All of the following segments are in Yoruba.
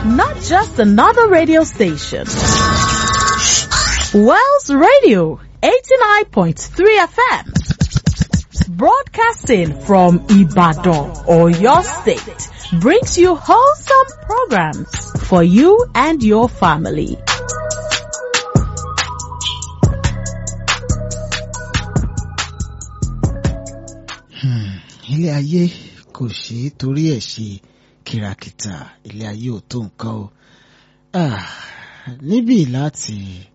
not just another radio station. Wells Radio 89.3 FM. Broadcasting from Ibadan or your state brings you wholesome programs for you and your family. ilé ayé kò ṣe é torí ẹ̀ ṣe kìràkìtà ilé ayé ò tó nǹkan o Ah, níbí láti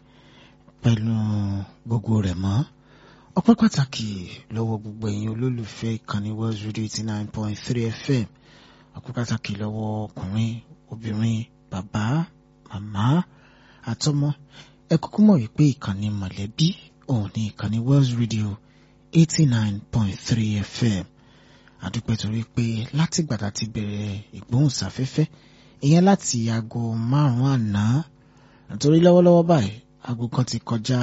pẹ̀lú gbogbo rẹ̀ mọ́ ọpẹ́ pàtàkì lọ́wọ́ gbogbo ẹ̀yin olólùfẹ́ ìkànnì World Radio eighty nine point three FM ọpẹ́ pàtàkì lọ́wọ́ ọkùnrin obìnrin bàbá màmá àtọmọ ẹ kúkú mọ̀ wípé ìkànnì mọ̀lẹ́bí òun ni ìkànnì World Radio eighty nine point three FM àdúpẹ́ torí pé látìgbà tá ti bẹ̀rẹ̀ ìgbóhùnsáfẹ́fẹ́ ìyẹn láti aago márùn-ún àná nítorí lọ́wọ́lọ́wọ́ báyìí aago kan ti kọjá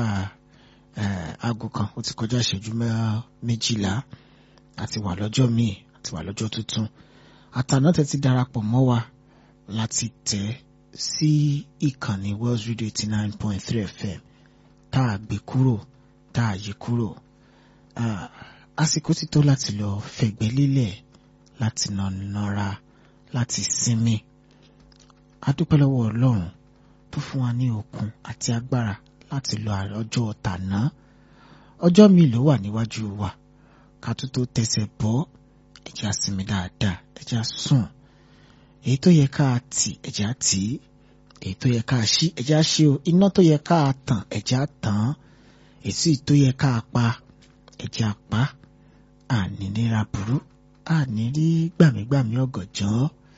eh, aago kan ó ti kọjá ìṣẹ́jú mẹ́- méjìlá àti wà lọ́jọ́ míì àti wà lọ́jọ́ tuntun àtàná tẹ́ ti darapọ̀ mọ́ wa láti tẹ̀ sí ìkànnì World Radio eighty nine point three FM tá a gbé kúrò tá a yí kúrò Ah, àsìkò ti tó láti lọ fẹ̀gbẹ́ lélẹ̀ láti nà nọra láti sinmi adúpẹ́ lọ́wọ́ Ọlọ́run tó fún wa ní okun àti agbára láti lọ ọjọ́ tàná ọjọ́ mi ló wà níwájú wa ká tó tó tẹsẹ̀ bọ́ ẹ jẹ́ á sinmi dáadáa ẹ jẹ́ á sùn èyí tó yẹ ká tì ẹ jẹ́ á tì í èyí tó yẹ ká ṣí ẹ jẹ́ á ṣí o iná tó yẹ ká tàn ẹ jẹ́ á tàn án èsì tó yẹ ká pa ẹ jẹ́ á pa àní nira burú àní rí gbàmígbàmí ọ̀gànjọ́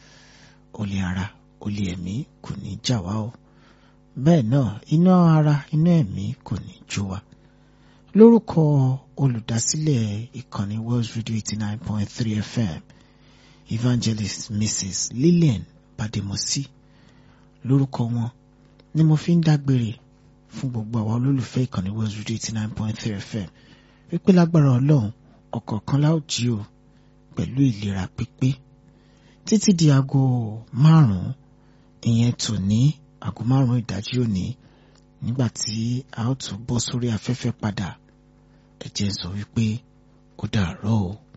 olè ara olè ẹ̀mí kò ní jà wá o bẹ́ẹ̀ náà iná ara iná ẹ̀mí kò ní jó wa lórúkọ olùdásílẹ̀ ìkànnì World Radio eighty nine point three FM evangelist Mrs Lillian Bademosi lórúkọ wọn ni mo fi ń dágbére fún gbogbo àwọn olólùfẹ́ ìkànnì World Radio eighty nine point three FM wípé lágbára Ọlọ́run ọ̀kọ̀ọ̀kan la ó jí o pẹ̀lú ìlera pípé títí di aago márùn-ún ìyẹn tò ní aago márùn-ún ìdájí òní nígbà tí a ó tún bọ́ sórí afẹ́fẹ́ padà ẹ jẹ́ n sọ wípé ó dàárọ̀ o.